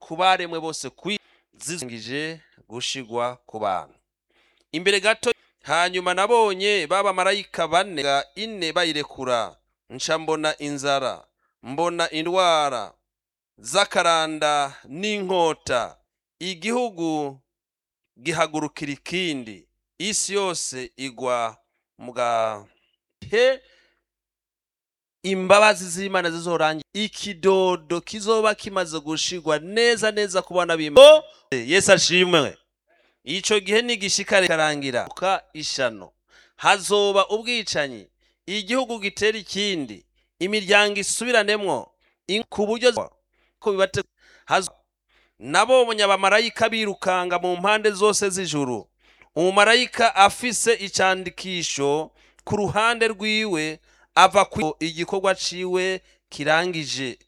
ku baremwe bose kwi zizingije gushigwa ku bantu imbere gato hanyuma nabonye b'abamarayika bane ga ine bayirekura nca mbona inzara mbona indwara z'akaranda n'inkota igihugu gihagurukira ikindi isi yose igwa mu gahe imbabazi z'imana zizorangira ikidodo kizoba kimaze gushigwa neza neza ku bana b'imana yesu ashimwe ico gihe nigishika karangira ka ishano hazoba ubwicanyi igihugu gitera ikindi imiryango isubiranemo in- ku buryo ko bibate hazo nabonye abamarayika birukanga mu mpande zose z'ijuru umumarayika afise icandikisho ku ruhande rwiwe ava ku igikorwa ciwe kirangije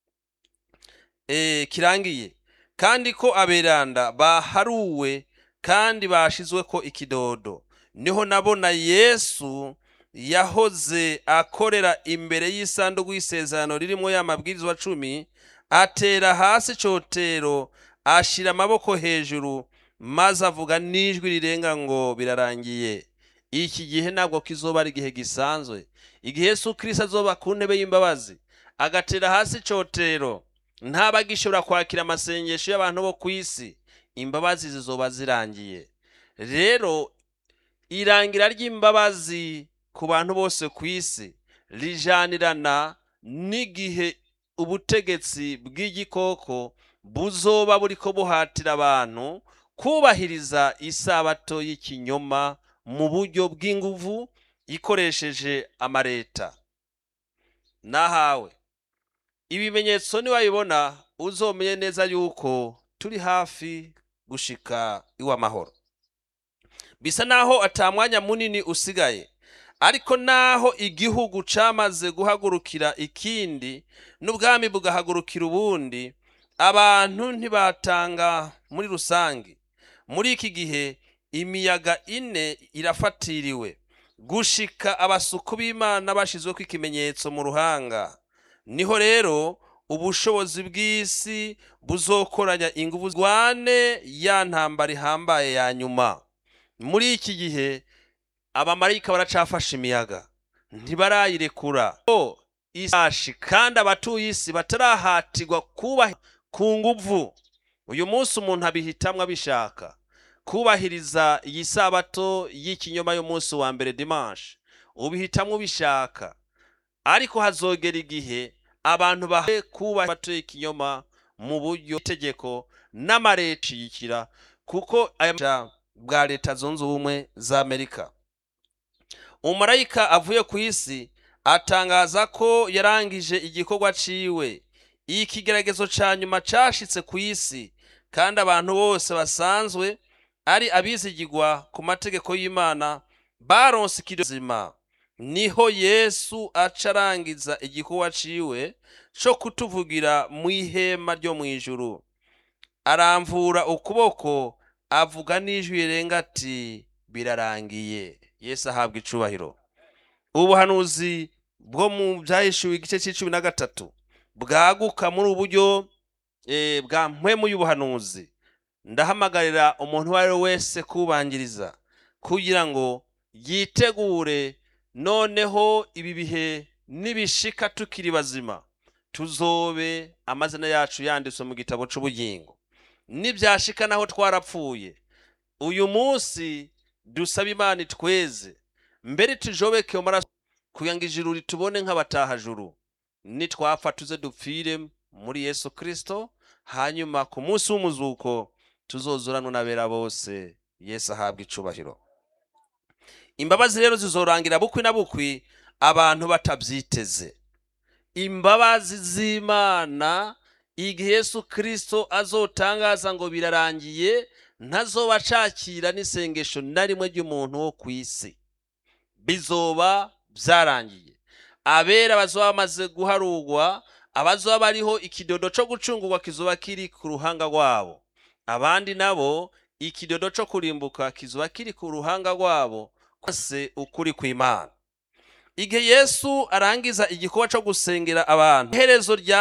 e, kirangiye kandi ko aberanda baharuwe kandi bashizweko ikidodo niho nabona yesu yahoze akorera imbere y'isanduku y'isezerano ririmo ya mabwirizwa cumi atera hasi icotero ashira amaboko hejuru maze avuga n'ijwi rirenga ngo birarangiye iki gihe ntabwo kizoba ari igihe gisanzwe igihe yesu kirisito azoba ku ntebe y'imbabazi agatera hasi icotero ntaba gishobora kwakira amasengesho y'abantu bo ku isi imbabazi zizoba zirangiye rero irangira ry'imbabazi ku bantu bose ku isi rijanirana n'igihe ubutegetsi bw'igikoko buzoba buriko buhatira abantu kubahiriza isabato y'ikinyoma mu buryo bw'inguvu ikoresheje amareta nahawe ibimenyetso niwabibona uzomenye neza yuko turi hafi gushika iw'amahoro bisa naho ata mwanya munini usigaye ariko naho igihugu camaze guhagurukira ikindi n'ubwami bugahagurukira ubundi abantu ntibatanga muri rusange muri iki gihe imiyaga ine irafatiriwe gushika abasuku b'imana bashizweko ikimenyetso mu ruhanga niho rero ubushobozi bw'isi buzokoranya inguvu zwane ya ntambara ihambaye ya nyuma muri iki gihe abamarayika baracafashe imiyaga ntibarayirekura o isashi kandi abatuye isi batarahatirwa kubaha ku nguvu uyu munsi umuntu abihitamwo abishaka kubahiriza iyi sabato y'ikinyoma y'umunsi wa mbere dimanche ubihitamwo ubishaka ariko hazogera igihe abantu bahe kubaha sabato y'ikinyoma mu buryo itegeko n'amareta yikira kuko aya bwa leta zunze ubumwe za amerika umumarayika avuye ku isi atangaza ko yarangije igikorwa ciwe ikigeragezo ca nyuma cashitse ku isi kandi abantu bose basanzwe ari abizigirwa ku mategeko y'imana baronse ikidozima niho yesu aca arangiza igikorwa ciwe co kutuvugira mu ihema ryo mu ijuru aramvura ukuboko avuga n'ijwi rirenga ati birarangiye yesu ahabwa icubahiro ubuhanuzi bwo mu byahishuwe igice c'icumi na gatatu bwaguka muri ubu buryo eh, bwa mpwemu y'ubuhanuzi ndahamagarira umuntu uwo ari we wese kubangiriza kugira ngo yitegure noneho ibi bihe nibishika tukiri bazima tuzobe amazina yacu yanditswe mu gitabo c'ubugingo nibyashika naho twarapfuye uyu munsi dusaba imana itweze mbere tujobeke mu maraso kugira ngo ijuru ritubone nk'abatahajuru nitwapfa tuze dupfire muri yesu kristo hanyuma ku munsi w'umuzuko tuzozuranwa n'abera bose yesu ahabwa icubahiro imbabazi rero zizorangira bukwi na bukwi abantu batabyiteze imbabazi z'imana igihe yesu kristo azotangaza ngo birarangiye ntazoba acakira n'isengesho na rimwe ry'umuntu wo ku isi bizoba byarangiye abera bazoba bamaze guharugwa abazoba bariho ikidodo co gucungurwa kizoba kiri ku ruhanga rwabo abandi nabo ikidodo co kurimbuka kizoba kiri ku ruhanga rwabo kose ukuri kw'imana igihe yesu arangiza igikorwa co gusengera abantu iherezo rya